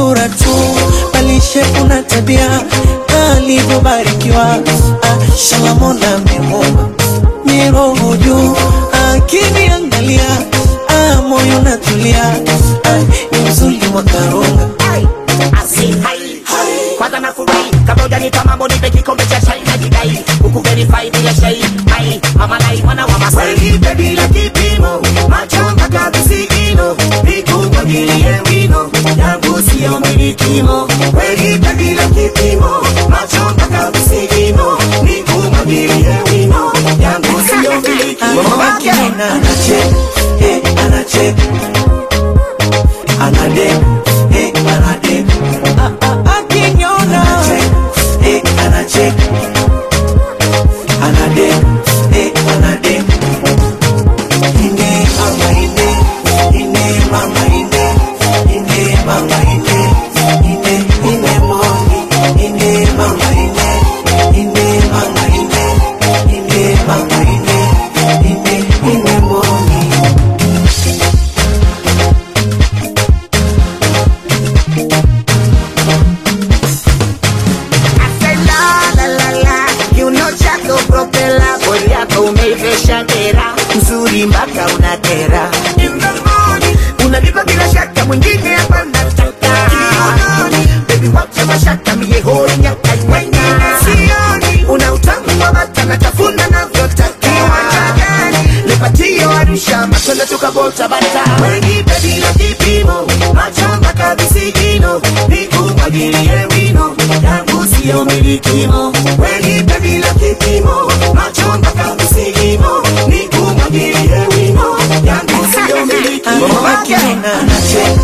sura tu, bali shepu na tabia alivyobarikiwa. Ah, Shalamona amemuumba miroho juu, akiniangalia ah, moyo natulia, ah, ni uzuri wa karunga Asi, hai, hai. Kwanza nafurahi kabla hujanipa mambo nipe kikombe cha chai najidai huku verify bila shai hai mama lai mwana wa Masai Wenipe bila kipimo, macho mpaka visigino, nikumwagilie wino, yangu siyo milikimo. Wenipe bila kipimo, macho mpaka visigino, nikumwagilie wino, yangu siyo milikimo. Akiniona Anacheka, eh, anacheka. Anadeka, eh, anadeka. ah, ah, akiniona Anacheka, eh, anacheka. Anadeka, eh, anadeka. Ine mama ine, ine mama ine, ine mama ine, ine ine moni, ine mama ine, ine mama ine, ine mama ine, ine ine moni. Ase la la la la kiuno chako propela bodi yako umeivesha dera Mzuri mpaka unakera. In the morning unanipa bila shaka mwingine hapa nataka Kiunoni, baby wacha mashaka mie hoi nyaka iwenya sioni, una utamu wa bata natafuna navyotakiwa lepatio arusha matunda tukabota bata wenipe bila kipimo, macho mpaka visigino, nikumwagilie wino, yangu siyo milikimo. Wenipe bila kipimo, macho mpaka visigino, nikumwagilie wino, yangu siyo milikimo. Akiniona Anacheka,